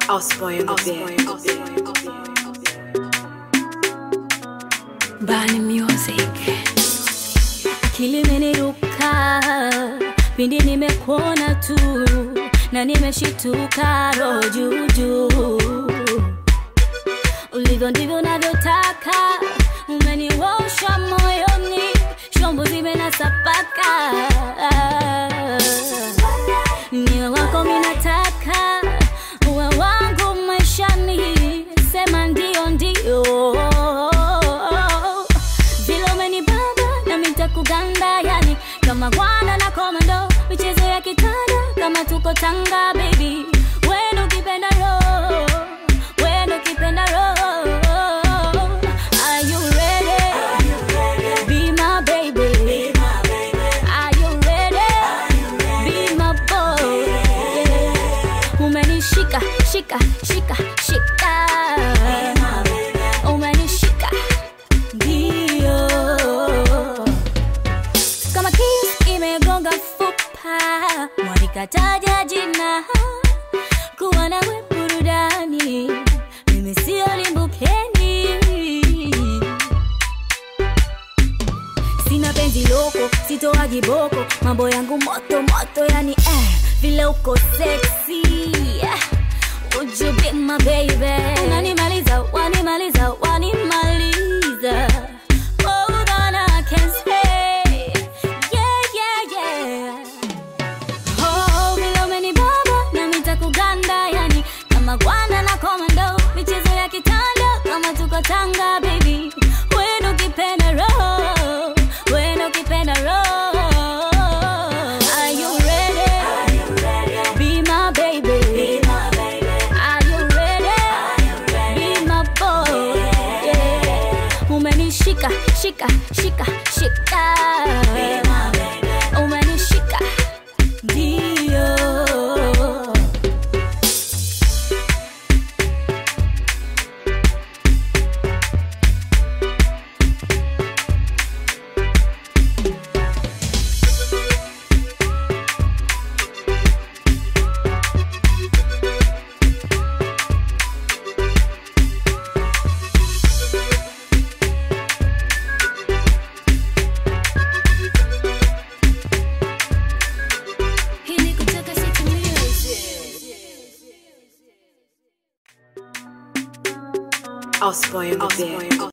I'll spoil the bed. Bani Music. Akili imeniruka pindi nimekuona tu na nimeshituka roho juu juu. Ulivyo ndivyo navyotaka, umeniwosha moyoni, shombo zimenasapaka. Niwe wako minataka, uwe wangu maishani, sema ndio ndio vile umenibamba na mitakuganda yani kama gwana na komando michezo ya kitanda kama tuko tanga baby wendo ukipenda roho wendo ukipenda roho are you ready be my baby are you ready be my boy yeah. umenishika shika shika shika umenishika ndio kama kiss imegonga fupa mwanikataja jina kuwa nawe burudani mimi sio limbukeni sina penzi loko sitoaji boko mambo yangu moto moto yani eh, vile uko sexy Would you be my baby? Unanimaliza, wanimaliza, wanimaliza. More than I can say. Yeah, yeah, yeah. Oh, vile umenibamba na mitakuganda yani kama gwana na komando michezo ya kitanda kama tuko tanga baby wendo ukipenda roho wendo ukipenda roho Are you ready? Be my baby. Are you ready? Be my boy. Yeah. Umenishika, shika, shika, shika. Umenishika. Ndio. Hii ni kutoka City Music. I'll spoil the bed.